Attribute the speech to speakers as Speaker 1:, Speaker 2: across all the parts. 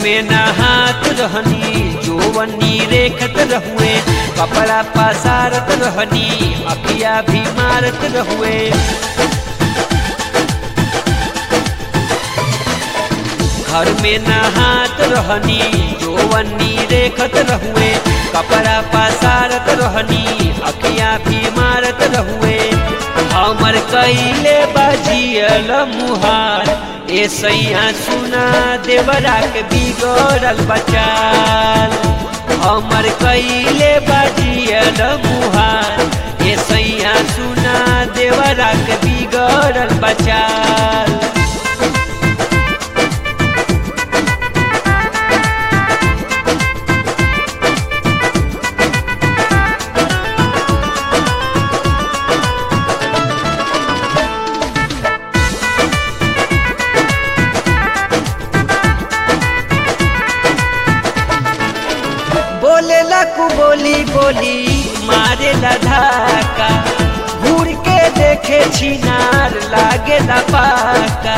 Speaker 1: में नहात रहनी जोवनी रेखत रहुए कपड़ा पसारत रहनी अखिया भी मारत रहुए घर में नहात रहनी जोवनी रेखत रहुए कपड़ा पसारत रहनी अखिया भी मारत रहुए हमर कैले बाजियल मुहार ए सैया सुना देवरा के बिगड़ल बचाल हमर कैले बाजियल मुहार ए सैया सुना देवरा के बिगड़ल बचाल बोले लकू बोली बोली मारे धाका घूर के देखे छिनार लागे पाका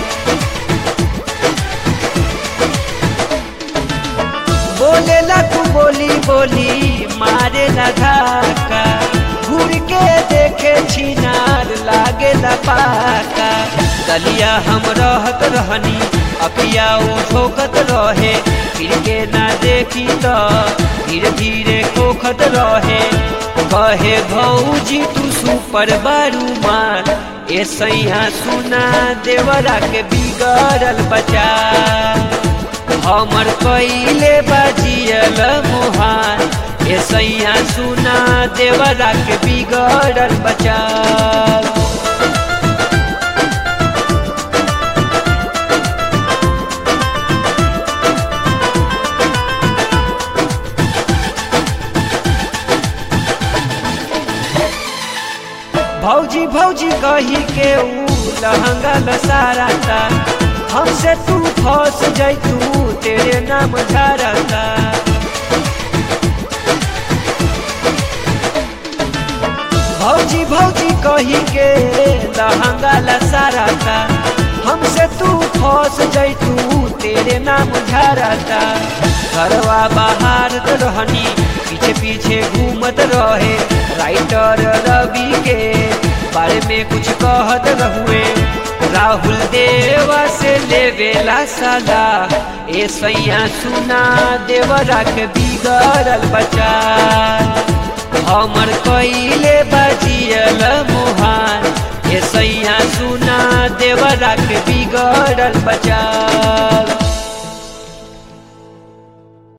Speaker 1: बोले लकू बोली बोली मारे धाका घूर के देखे छिनार लागे पाका गलिया हम रहत रहनी अपिया वो ठोकत रहे फिर के ना देखी तो धीरे धीरे खोखत रहे कहे भौजी तू सुपर बारू मान ए सैया सुना देवरा के बिगड़ल बचा हमर कैले बाजियल मोहान ए सैया सुना देवरा के बिगड़ल बचा भौजी भौजी कही के ऊ लहंगा लसाराता हमसे तू फंस जैतू तेरे नाम झारता भौजी भौजी कही के लहंगा लसाराता हमसे तू फंस जैतू तेरे नाम झारता घरवा बाहर रहनी पीछे पीछे घूमत रहे राइटर रवि के बारे में कुछ कहत रहुए राहुल देवा से लेवेला सदा ए सैया सुना देवरा के बिगड़ल बचा हमर कैले बजियल मोहान ए सैया सुना देवरा के बिगड़ल बचा